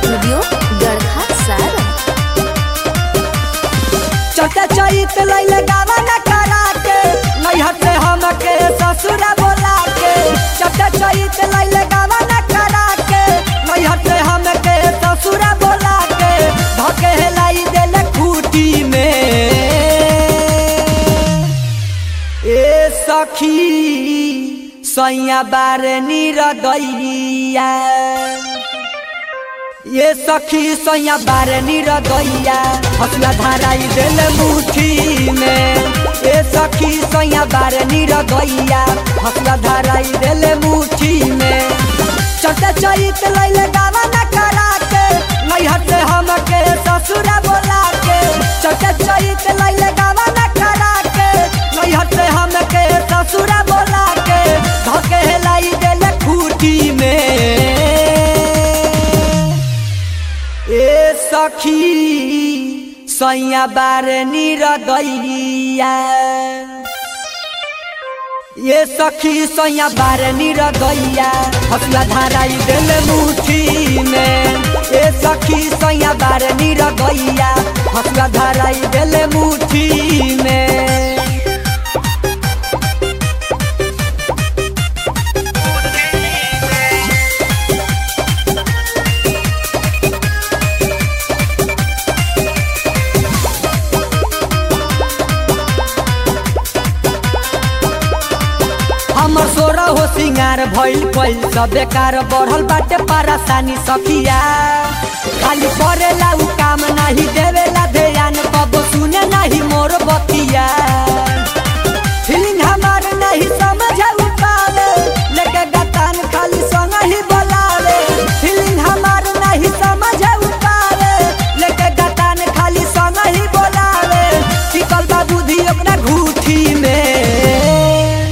studio गढ़ा सारा चटे चैत लैले गावा न करा के नैहर से हमके ससुर बोला के चटे चैत लैले गावा न करा के नैहर से हमके ससुर बोला के धके लाई देले खूटी में ए सखी सैया बारे निरदैया ये सखी सैया बारे निरदैया हसुआ धराई दिल मुठी में ये सखी सैया बारे निरदैया हसुआ धराई दिल मुठी में चटे चैत लैले गावा न करा के नैहर से हमके ससुरा बोला के चटे चैत लैले गावा न करा के नैहर से हमके ससुरा बोला के धके लाई दिल खूटी में ए सखी सैया बारे निरदैया ये सखी सैया बारे निरदैया हसुआ धराई दिल मुठी में ए सखी सैया बारे निरदैया हसुआ धराई दिल मुठी में हमर सोरा हो सिंगार भइल भइल सब बेकार बढ़ल बाटे परेशानी सखिया खाली करेला उ काम नाही देवेला ध्यान कबो सुने नाही मोर बतिया फीलिंग हमार नहीं समझ पावे लेके गतान खाली संग ही बोलावे फीलिंग हमार नहीं समझ पावे लेके गतान खाली संग ही बोलावे टिकल बा बुद्धि अपना घूठी में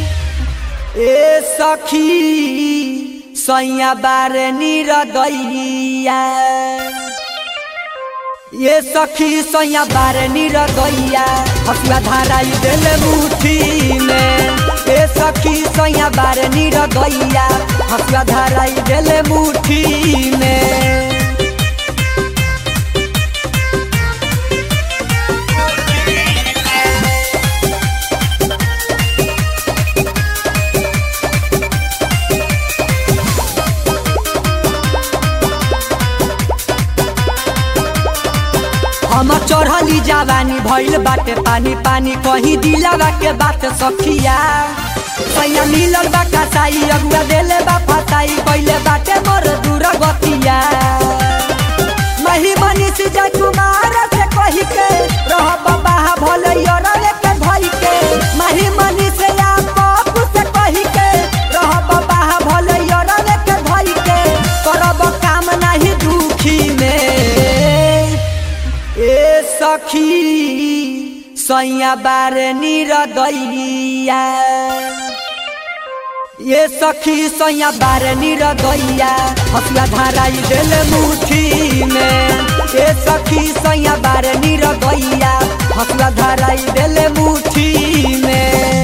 ए सखी सैया बारे निरदैया ये सखी सैया बारे निरदैया हसुआ धराई दिल मुठी में ए सखी सैया बारे निरदैया हसुआ धराई दिल मुठी में हम चढ़ली जवानी भइल बाटे पानी पानी कहीं दिलावा के बात सखिया सैया मिलल बा कसाई अगुआ देले बा फसाई कइले बाटे मोर दूर गतिया मही मनीष जय कुमार से कही के रह बाबा भले यरले के भई के मही मनीष या पप्पू से कही के रह बाबा भले यरले के भई के करब काम नाही दुखी में ए सखी सैया बारे निरदैया ये सखी सैया बारे निरदैया हसुआ धराई दिल मुठी में ए सखी सैया बारे निरदैया हसुआ धराई दिल मुठी में